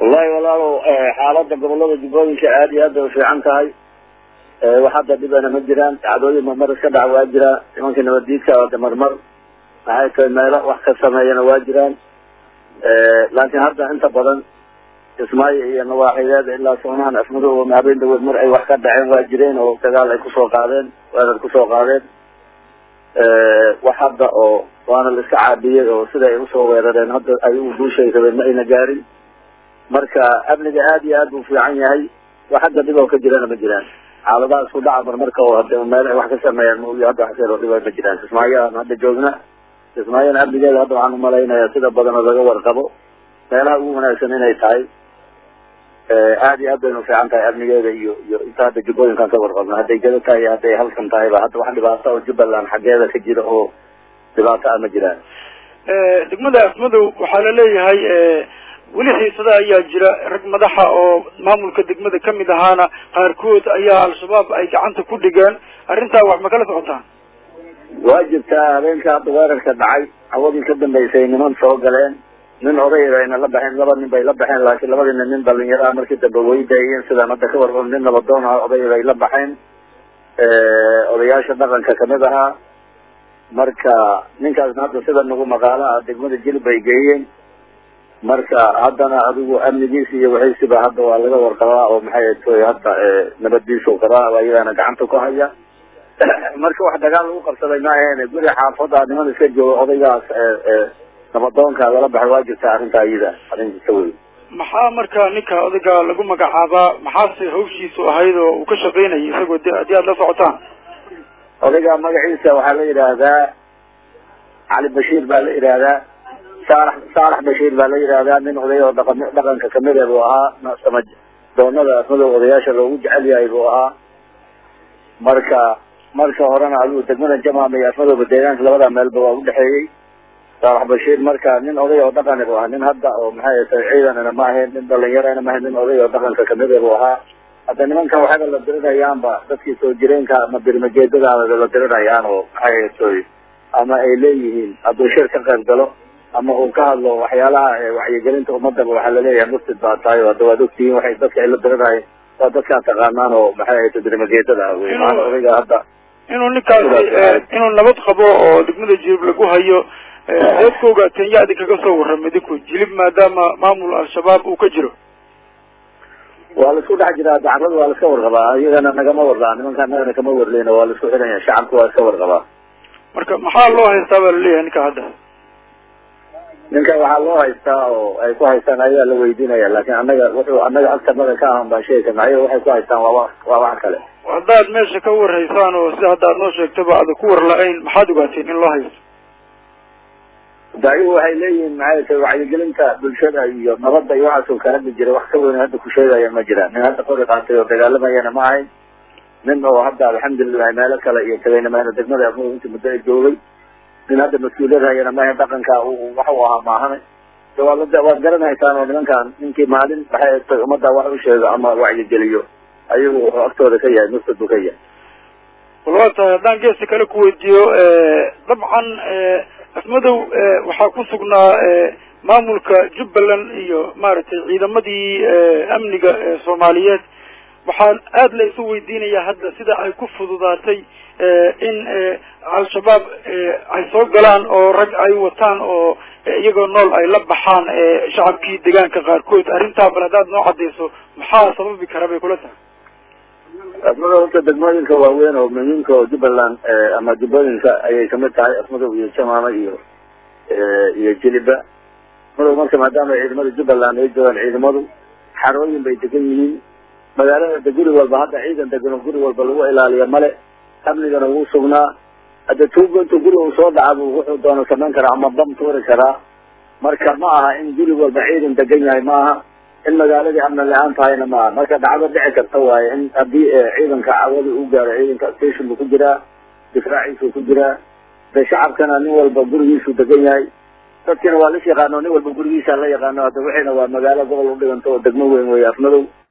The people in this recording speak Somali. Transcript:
wallahi walaalow xaalada gobolada jubbooyinka aad iyo aad bay ufiican tahay wax hadda dhibana ma jiraan dacdooyin marmar iska dhac waa jiraa nimanka nabadiidka oo marmar maxay tahay meelo wax ka sameeyana waa jiraan laakiin hadda inta badan kismaayo iyo nawaaxideeda ilaa soonahan afmadow habeen dhawood mar ay wax ka dhaceen waa jireen oo dagaal ay kusoo qaadeen weerar kusoo qaadeen wax hadda oo waana la iska caabiyey oo sida ay usoo weerareen hadda ay u guushay rabeen ma ayna gaarin marka amniga aad iyo aad buu fiican yahay wax hadda dhib oo ka jirana ma jiraan xaaladaha isku dhaca marmarka oo hade meel ay wax ka sameeyaan mauyo hadda wax seeroo dhiba ma jiraan kismaayo aan hadda joogna kismaayona amnigeeda hadda waxaan umalaynayaa sida badan oo laga warqabo meelaha ugu wanaagsan inay tahay aad iyo aad baynu fiican tahay amnigeeda iyo iyo inta hadda jubbooyinkaan ka warqabno hadday gado tahay iyo hadday halkan tahayba hadda wax dhibaato oo jubbaland xaggeeda ka jira oo dhibaato ah ma jiraan degmada afmadow waxaa la leeyahay weli xiisada ayaa jira rag madaxa oo maamulka degmada kamid ahaana qaarkood ayaa al-shabaab ay gacanta ku dhigeen arrintaa wax ma kala socotaan waa jirtaa habeenka hadda weerarka dhacay hawadii ka dambeysay niman soo galeen nin oday ayna la baxeen laba nin bay la baxeen laakiin labadiina nin dhalinyaro ah markii dambe way daayeen sidaan hadda ka warqabo nin nabadoon ah oday bay la baxeen odayaasha dhaqanka kamid ahaa marka ninkaasna hadda sida nagu maqaalo ah degmada jilib bay geeyeen marka haddana adigu amnigiisa iyo wixiisiba hadda waa laga warqabaa oo maxay toy hadda nabadiisu qabaa ayagana gacanta ku haya marka wax dagaal lagu qabsaday ma ahayn guri xaafada niman iska jooga odaygaas nabadoonka lala baxay waa jirta arrinta iyada arrin jirta wey maxaa marka ninka odayga lagu magacaabaa maxaase hawshiisu ahayd oo uu ka shaqaynayay isagoo de haddii aad la socotaan odayga magaciisa waxaa la yidhaahdaa cali bashiir baa la yidhaahdaa saalax saalax bashiir baa la yidhaahdaa nin oday oo dhaqan dhaqanka kamid e buu ahaa sama doonada madow odayaasha loogu jecel yahay buu ahaa marka marka horena adigu degmada jamaama iyo afmadooba deegaanka labada meelba waa udhexeeyey saalax bashiir marka nin oday oo dhaqani buu ahaa nin hadda oo maxay tahay ciidanana ma ahayn nin dhalinyarana ma ahayn nin oday oo dhaqanka kamid e buu ahaa hadda nimankan waxaba la dirinayaanba dadkii soo jireenka ama birmajeedadaaba la dirinayaan oo maxay toy ama ay leeyihiin hadduu shir ka qayb galo ama uu ka hadlo waxyaalaha wacyigelinta ummadaba waxaa laleeyahay muftid baa tahay o hadda waad ogtihiin waxay dadka ay la dirinahay waa dadkaa taqaanaan oo maxay ahayta birmageedada ah wey maana odayga hadda inuu ninkaasi inuu nabad qabo oo degmada jilib lagu hayo seed ka ogaateen yaa idinkaga soo warramay idinku jilib maadaama maamul al-shabaab uu ka jiro waa la isku dhex jiraa dacrada waa la iska warqabaa iyagana nagama warqaa nimanka anagana kama warleyna waa la isku xidhanya shacabka waa iska warqabaa marka maxaa loo haystaa baa laleeyahay ninka hadda ninka waxaa loo haystaa oo ay ku haystaan ayaa la weydiinaya laakin anaga wuxuu anaga agtanada ka ahan baan sheegi karna ayaga waxay ku haystaan waa waa wax kale haddaad meesha ka warhaysaan oo sida hadda ad noo sheegtaba aada ku war la-ayn maxaad ogaateen in loo haysto da ayagu waxay leeyihiin maxay tahay wacyigelinta bulshada iyo nabadda iyo waxaasoo ka hadli jiray wax ka weyn hadda ku sheegaya ma jiraan nin hadda qori qaatay oo dagaalamayana ma ahayn nin oo hadda alxamdulilahi meelo kale iyo tagayna mayna degmada afmada intii muddo ay joogay nin hadda mas-uuliyad hayana maaha dhaqanka wax u ahaa maahane waad waad garanaysaan oo nimankan ninkii maalin maxay tay ummadda wax u sheego ama wacyigeliyo ayagu wuxuu agtooda ka yahay mustad buu ka yahay wal waa tahay haddaan geesta kale ku weydiiyo dabcan afmadow waxaa ku sugnaa maamulka jubbaland iyo maaragtay ciidamadii amniga soomaaliyeed waxaan aada la isu weydiinayaa hadda sida ay ku fududaatay in al-shabaab ay soo galaan oo rag ay wataan oo iyagoo nool ay la baxaan shacabkii deegaanka qaarkood arrintaa bal haddaad noo cadayso maxaa sababi kara bay kula tahay afmadow horta degmooyinka waaweyn oo muhiimka oo jubbaland ama jubbooyinka ayay kamid tahay afmadow iyo jamaama iyo iyo jiliba afmadow marka maadaama ciidamada jubbaland ay joogaan ciidamadu xarooyin bay degan yihiin magaalada de guri walba hadda ciidan degano guri walba lagu ilaaliyo male amnigana wuu sugnaa hadda tuugo intuu guri uu soo dhaca buu wuxuu doono samayn karaa ama bam tuuri karaa marka ma aha in guri walba ciidan degan yahay ma aha in magaaladii amni la-aan tahayna ma aha marka dhacdo dhici karta waaye in haddii ciidanka cawada u gaaro ciidanka station buu ku jiraa difraaciisuu ku jiraa de shacabkana nin walba gurigiisuu degan yahay dadkina waa lis yaqaano nin walba gurigiisa la yaqaano hadda wixiina waa magaalo gobol udhiganto oo degmo weyn wey afmadow